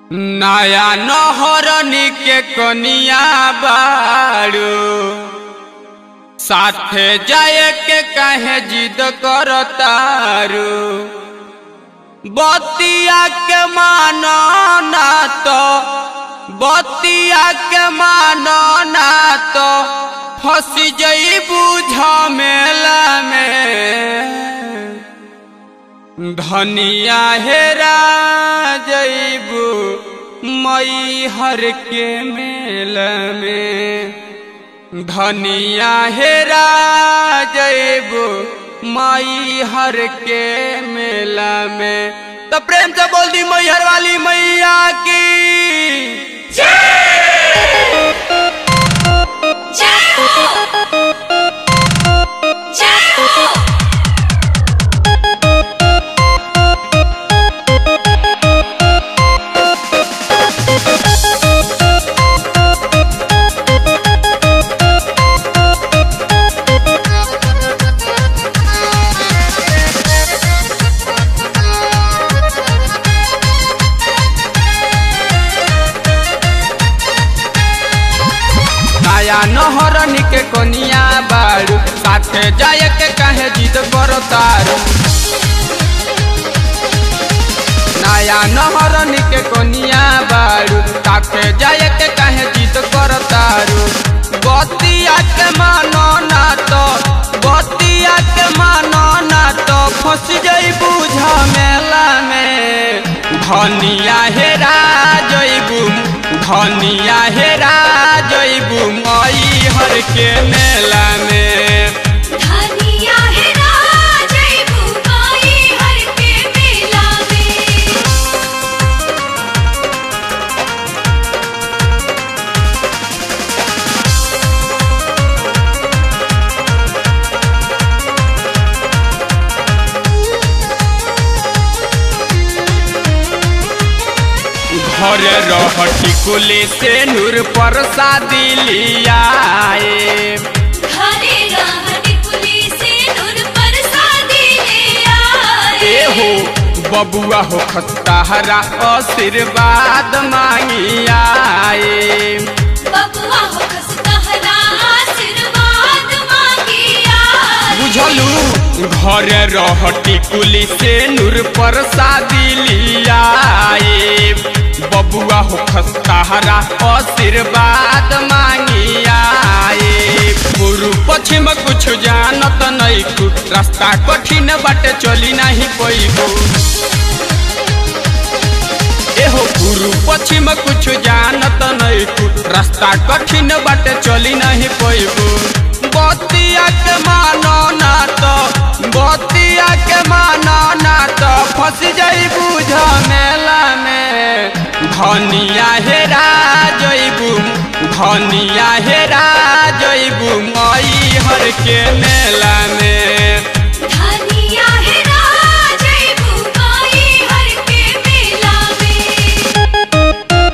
नया नहरनी के कनिया बारू साथे जाए के कहे जिद करतारू बतिया के मानो ना तो बतिया के मानो ना तो फंस जईबू झमेला में धनिया हेरा जईबू मई हर के मेल में धनिया हेरा जईबू मई हर के मेला में तो प्रेम से बोल दी मैहर वाली मैया की जय हो जय हो नया नहरनी के कोनिया बारू साथे जाए के कहे जिद करो तारू नया नहरनी के कोनिया बारू साथे जाए के कहे जिद करो तारू बतिया के मानो ना तो बतिया के मानो ना तो फंस जईबू झमेला में धनिया हेरा जईबू धनिया हेरा जईबू मई हर के मेला में धनिया हेरा जईबू माई हर के मेला में घर रहटी कुली से नूर पर शादी लियाए घरे रहत पुलिस नूर पर शादी ले आए ए हो बबुआ हो खस्ताहरा आशीर्वाद मांगी आए बबुआ हो खसतहरा आशीर्वाद मांगी आए बुझलू घर रहटी कुली से नूर पर शादी लियाए बबुआ हो खस्ताहरा आशीर्वाद मांगी आए पूर्व पश्चिम कुछ जानत नहीं कु रास्ता कठिन बाटे चली नहीं पैबू एहो पूर्व पश्चिम कुछ जानत नहीं कु रास्ता कठिन बाटे चली नहीं पैबू बतिया के मानो ना तो बतिया के मानो ना तो फंस जईबू झमेला में धनिया हेरा जईबू धनिया हेरा जईबू मई हर के मेला में धनिया हेरा जईबू माई हर के मेला में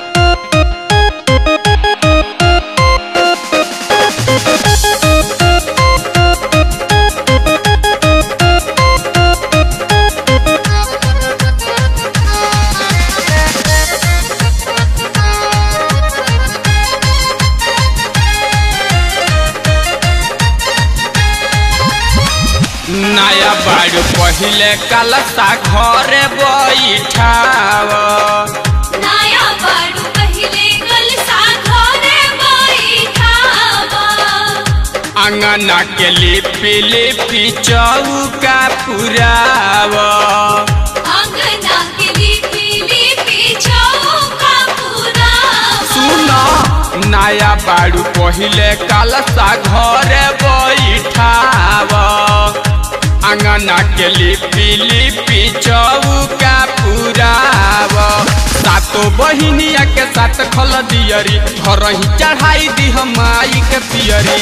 नया बाड़ू पहिले कलसा घरे बैठाव नया बाड़ू पहिले कलसा घरे बैठावा अंगना के लिपि लिपि चौका पुराव अंगना के लिपि लिपि चौका पुरावा सुन नया बाड़ू पहिले कलसा घरे बैठाव अंगना के लिपि लिपि चौका पुराव सातो बहिनिया के साथ खल दियरी घर ही चढ़ाई दी माई के पियरी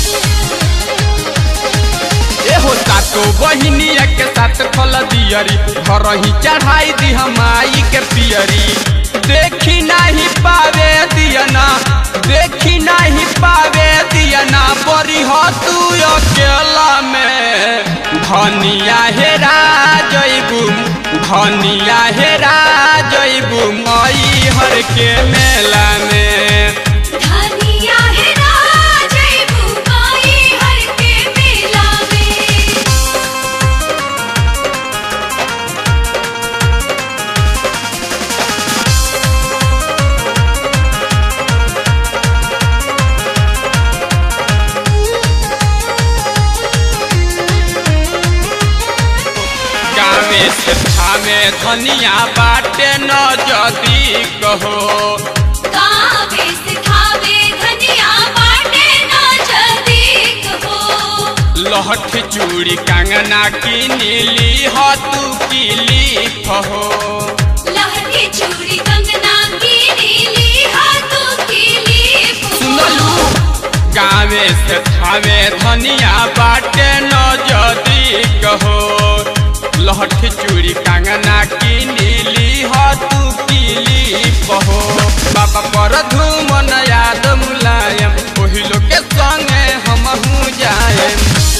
एहो सातो बहिनिया के साथ फल दियरी घर ही चढ़ाई दी माई के पियरी देखी नहीं पावे दियना देखी नहीं पावे दियना बड़ी हो तू अकेला में धनिया हेरा जईबू धनिया हेरा जईबू मई के मेला में धनिया है राजय बुमाई हर के मेला में गावे से थामे धनिया बाटे न जदी कहो कावे से खावे धनिया बाटे ना जदी कहो लहठ चूड़ी कंगना की नीली हो तू किली फहो लहठी चूड़ी कंगना की नीली हाथों की लीप सुनलू गावे से थामे धनिया बाटे न जदी कहो लहठ चूड़ी कंगना की नीली हो तू किली फहो बाबा पर धूमन याद मुलायम ओही लोग के संगे हमहू जाएम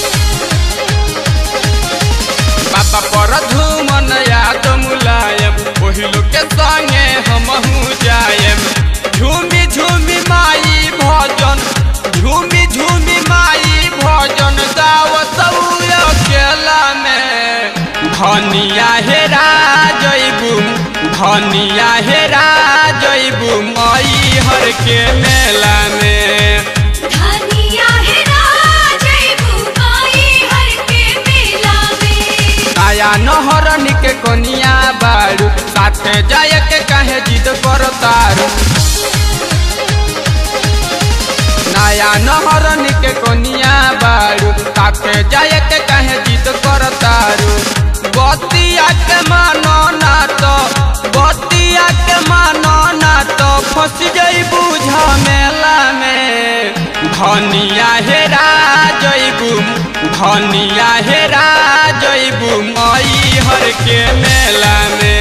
बाबा पर धूमन याद मुलायम ओही लोग के संगे हमहू जाएम झूमी झूमी माई भजन झूमी झूमी माई भजन गावत अकेला में धनिया हेरा जइबू धनिया हेरा जइबू मई हर के मेला में धनिया है राजय बुमाई हर के मेला में आया नहरनी के कोनिया बारू साथे जाय के काहे जिद करतारू नया नहरनी के कोनिया बारू साथे जाय के काहे जिद करतारू बतिया के मानो ना तो बतिया के मानो ना तो फंस जइबू झमेला में धनिया हेरा जइबू धनिया हेरा जइबू मई हर के मेला में